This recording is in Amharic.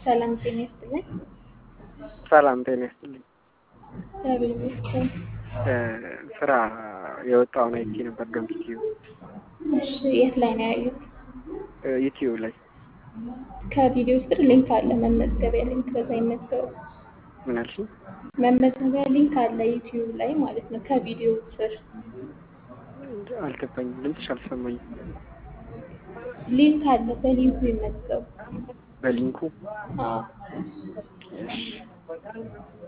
ሰላም ጤና ይስጥልኝ። ሰላም ጤና ይስጥልኝ። እግዚአብሔር ይመስገን። ስራ የወጣውን አይቼ ነበር ገምትዩ እሺ፣ የት ላይ ነው ያዩት? ዩቲዩብ ላይ ከቪዲዮ ስር ሊንክ አለ፣ መመዝገቢያ ሊንክ፣ በዛ ይመዝገቡ። ምን አልሽኝ? መመዝገቢያ ሊንክ አለ ዩቲዩብ ላይ ማለት ነው፣ ከቪዲዮ ስር አልገባኝም። ድምፅሽ አልሰማኝም። ሊንክ አለ፣ በሊንኩ ይመዝገቡ። በሊንኩ አዎ እሺ